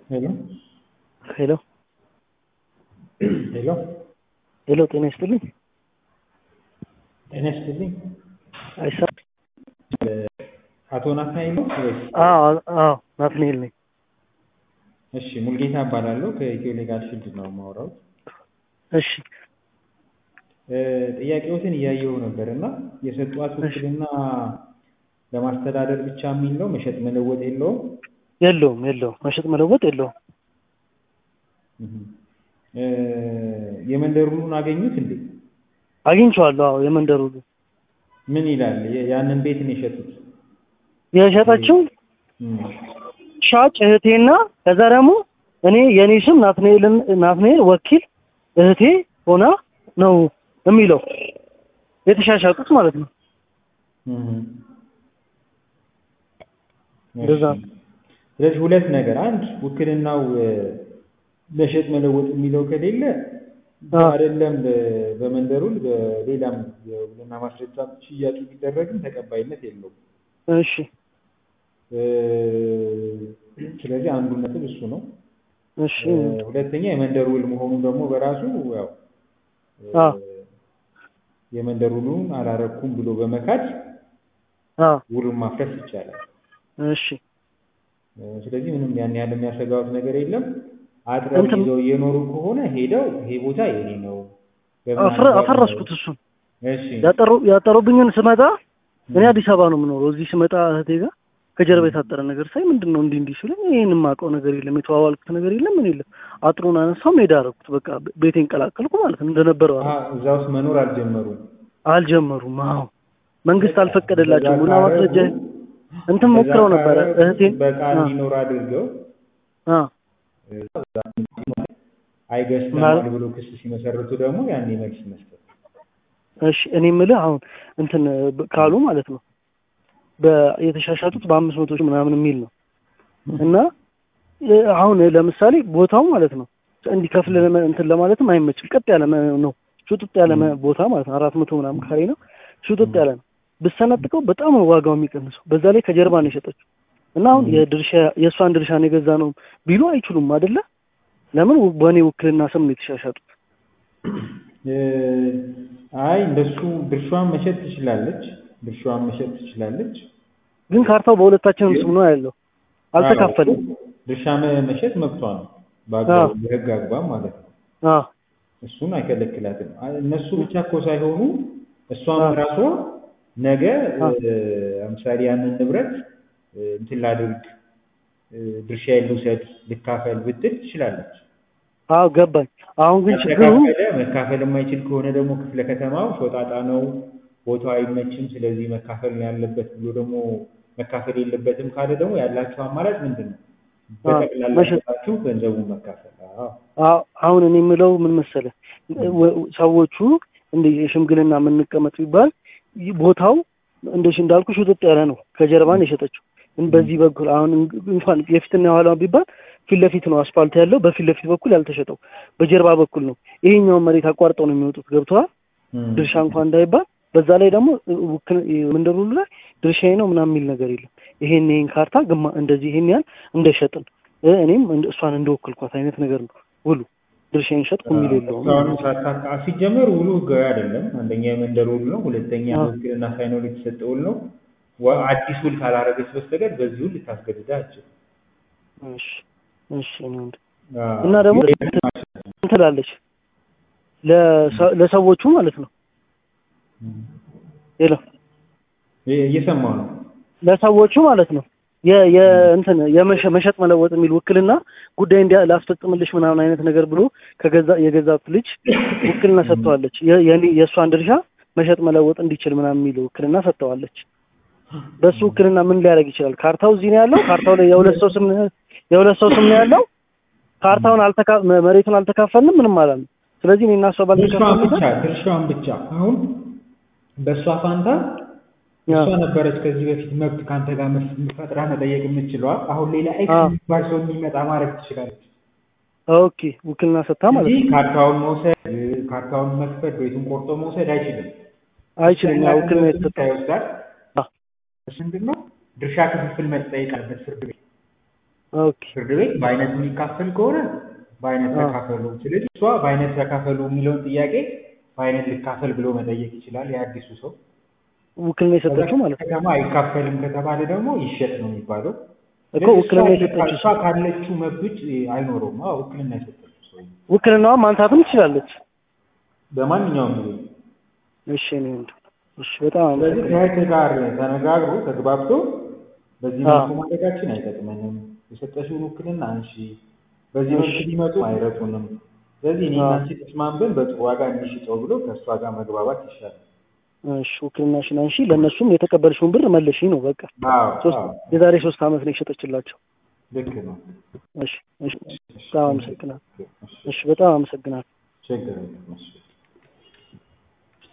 ሄሎ ሄሎ ሄሎ ሄሎ፣ ጤና ይስጥልኝ። ጤና ይስጥልኝ። አይሳ አቶ ናትናኤል ነው ወይስ? አዎ አዎ፣ ናትናኤል ነኝ። እሺ ሙልጌታ እባላለሁ ከኢትዮ ሌጋል ፊልድ ነው የማወራው። እሺ ጥያቄዎትን እያየሁ ነበር እና የሰጧት ውክልና ለማስተዳደር ብቻ የሚል ነው፣ መሸጥ መለወጥ የለውም። የለውም የለውም፣ መሸጥ መለወጥ የለውም። እ የመንደሩን አገኙት እንዴ? አግኝቼዋለሁ። አዎ የመንደሩ ምን ይላል? የ- ያንን ቤት ነው የሸጡት? የሸጠችው እም፣ ሻጭ እህቴና ከዛ ደግሞ እኔ የኔ ስም ናትናኤልን ናትናኤል ወኪል እህቴ ሆና ነው የሚለው የተሻሻጡት ማለት ነው። እም። እንደዛ እሺ። ስለዚህ ሁለት ነገር፣ አንድ ውክልናው እ፣ መሸጥ መለወጥ የሚለው ከሌለ አዎ። አይደለም በ- በመንደሩን በሌላም የውክልና ማስረጃ ሽያጭ ቢደረግም ተቀባይነት የለውም። እሺ እ፣ ስለዚህ አንዱ ነጥብ እሱ ነው። እሺ እ፣ ሁለተኛ የመንደር ውል መሆኑ ደግሞ በራሱ ያው እ፣ አዎ የመንደር ውሉን አላረኩም ብሎ በመካድ አዎ ውሉን ማፍረስ ይቻላል። እሺ እ፣ ስለዚህ ምንም ያን ያህል የሚያሰጋውት ነገር የለም። አጥረው እንትን- ይዘው እየኖሩ ከሆነ ሄደው ይሄ ቦታ የኔ ነው በምን አፍረ- አግባብ ነው? አፈረስኩት እሱን እሺ ያጠሩ ያጠሩብኝን ስመጣ እኔ አዲስ አበባ ነው የምኖረው። እዚህ ስመጣ እህቴ ጋር ከጀርባ የታጠረ ነገር ሳይ ምንድን ነው እንዲህ እንዲህ ሲለኝ ይህን የማውቀው ነገር የለም የተዋዋልኩት ነገር የለም ምን የለም። አጥሩን አነሳው ሜዳ አደረኩት። በቃ ቤቴን ቀላቀልኩ ማለት ነው። እንደነበረው አሀ፣ አደረኩ። እዛ ውስጥ መኖር አልጀመሩም። አልጀመሩም። አዎ መንግስት አልፈቀደላቸውም። እንደዛ ቡና ማስረጃ ካረጉ- እንትን እንደዛ ሞክረው ነበረ ካረጉ እህቴን በቃ አ- እንዲኖር አድርገው አ አይገዝተናል ማለት- ብሎ ክስ ሲመሰርቱ ደግሞ ያኔ መልስ መስጠት። እሺ እኔ የምልህ አሁን እንትን ብ- ካሉ ማለት ነው በ- የተሻሻጡት በአምስት መቶ ሺህ ምናምን የሚል ነው እና እ፣ አሁን ለምሳሌ ቦታው ማለት ነው እንዲከፍል ለመ- እንትን ለማለትም አይመችም። ቀጥ ያለ መ- ነው ሹጥጥ ያለ መ- ቦታ ማለት ነው። አራት መቶ ምናምን ካሬ ነው ሹጥጥ ያለ ነው። ብሰነጥቀው በጣም ነው ዋጋው የሚቀንሰው። በዛ ላይ ከጀርባ ነው የሸጠችው እና አሁን የድርሻ የእሷን ድርሻ ነው የገዛ ነው ቢሉ አይችሉም አይደለ? ለምን ው- በእኔ ውክልና ስም ነው የተሻሻጡት። እ፣ አይ እንደሱ ድርሻዋን መሸጥ ትችላለች። ድርሻዋን መሸጥ ትችላለች። ግን ካርታው በሁለታችንም ስም ነው ያለው፣ አልተካፈልም። አዎ፣ ድርሻ መ- መሸጥ መብቷ ነው በአግባቡ አዎ። በህግ አግባብ ማለት ነው። አዎ እሱን አይከለክላትም። አ- እነሱ ብቻ እኮ ሳይሆኑ እሷም አዎ። ራሷ ነገ አዎ። እ፣ ለምሳሌ ያንን ንብረት እ፣ እንትን ላድርግ እ፣ ድርሻዬን ልውሰድ ልካፈል ብትል ትችላለች። አዎ ገባኝ። አሁን ግን ችግሩ ያልተካፈለ መካፈል የማይችል ከሆነ ደግሞ ክፍለ ከተማው ሾጣጣ ነው፣ ቦታው አይመችም፣ ስለዚህ መካፈል ነው ያለበት ብሎ ደግሞ መካፈል የለበትም ካለ ደግሞ ያላችሁ አማራጭ ምንድን ነው? በጠቅላላ መሸጥ። ሸጣችሁ ገንዘቡን መካፈል። አዎ አዎ አሁን እኔ የምለው ምን መሰለህ፣ ወ- ሰዎቹ እንደ የሽምግልና የምንቀመጥ ቢባል ይህ ቦታው እንደሽ እንዳልኩ ሽጥጥ ያለ ነው። ከጀርባ ነው የሸጠችው። ግን በዚህ በኩል አሁን እንኳን የፊትና የኋላ ቢባል ፊት ለፊት ነው አስፋልት ያለው፣ በፊት ለፊት በኩል ያልተሸጠው በጀርባ በኩል ነው። ይሄኛውን መሬት አቋርጠው ነው የሚወጡት። ገብተዋል። እም። ድርሻ እንኳን እንዳይባል በዛ ላይ ደግሞ ውክል መንደሩ ላይ ድርሻዬ ነው ምናምን የሚል ነገር የለም። ይሄን ይሄን ካርታ ግማ እንደዚህ ይሄን ያህል እንደሸጥን እ፣ እኔም እንደ- እሷን እንደወክልኳት አይነት ነገር ነው ውሉ። ድርሻዬን ሸጥኩ የሚል የለውም። እስካሁን ሳታካ ሲጀመር ውሉ ህጋዊ አይደለም። አንደኛ የመንደር ውል ነው፣ ሁለተኛ አዎ። ውክልና ሳይኖር የተሰጠ ውል ነው። ወ- አዲስ ውል ካላረገች በስተቀር በዚህ ውል ልታስገድዳ አችልም። እሺ እሺ እኔ ወንድ እና ደግሞ እንትን ትላለች ለሰ- ለሰዎቹ ማለት ነው ሌላ እየሰማው ነው። ለሰዎቹ ማለት ነው የ- የ እንትን የመሸ- መሸጥ መለወጥ የሚል ውክልና ጉዳይ እንዲያ ላስፈጽምልሽ ምናምን አይነት ነገር ብሎ ከገዛ የገዛት ልጅ ውክልና ሰጥተዋለች። የ- የኔ- የእሷን ድርሻ መሸጥ መለወጥ እንዲችል ምናምን የሚል ውክልና ሰጥተዋለች። በሱ ውክልና ምን ሊያደርግ ይችላል? ካርታው እዚህ ነው ያለው። ካርታው ላይ የሁለት ሰው ስም ነው- የሁለት ሰው ስም ነው ያለው። ካርታውን አልተካ መ- መሬቱን አልተካፈልንም ምንም ማለት ነው። ስለዚህ እኔ እና እሷ ድርሻዋን ባልተካፈልበት ብቻ ድርሻዋን ብቻ አሁን በእሷ ፋንታ ያ እሷ ነበረች ከዚህ በፊት መብት ከአንተ ጋር መስ- ፈጥራ መጠየቅ የምትችለዋ። አሁን ሌላ ኤክስ አዎ። የሚባል ሰው የሚመጣ ማድረግ ትችላለች ኦኬ ውክልና ሰጥታ ማለት እንጂ ነው። ካርታውን መውሰድ እ፣ ካርታውን መክፈት ቤቱን ቆርጦ መውሰድ አይችልም። አይችልም። ያ ውክልና የተሰጠው ይወስዳል። አዎ። እሱ ምንድን ነው ድርሻ ክፍፍል መጠየቅ አለበት ፍርድ ቤት ኦኬ ፍርድ ቤት በአይነት የሚካፈል ከሆነ በአይነት አዎ። ተካፈሉ። ስለዚህ እሷ በአይነት ተካፈሉ የሚለውን ጥያቄ በአይነት ልካፈል ብሎ መጠየቅ ይችላል የአዲሱ ሰው። ውክልና ከዛ የሰጠችው ማለት ነው ከተማ አይካፈልም ከተባለ ደግሞ ይሸጥ ነው የሚባለው። እኮ ስለዚህ ውክልና እሷ የሰጠችው እሷ ካለችው መብት ውጭ አይኖረውም። አዎ ውክልና የሰጠችው ሰው ውክልናዋን ማንሳትም ትችላለች። በማንኛውም ጊዜ እሺ እኔ ወንድም እሺ በጣም ስለዚህ አመሰግናለሁ። ከእህት ጋር ተነጋግሮ ተግባብቶ በዚህ አዎ። መልኩ ማድረጋችን አይጠቅመንም፣ የሰጠሽውን ውክልና አንሺ፣ በዚህ መልኩ እሺ። ቢመጡ አይረጡንም። ስለዚህ እኔ አዎ። አንቺ ተስማምተን በጥሩ ዋጋ እንሽጠው ብሎ ከእሷ ጋር መግባባት ይሻላል። እሺ ውክልናሽን አንሺ፣ ለእነሱም የተቀበልሽውን ብር መልሺ ነው በቃ። አዎ ሶስት አዎ የዛሬ ሶስት ዓመት ነው የሸጠችላቸው። ልክ ነው። እሺ እሺ በጣም አመሰግናለሁ። እሺ፣ እሺ በጣም አመሰግናለሁ። ችግር የለም። እሺ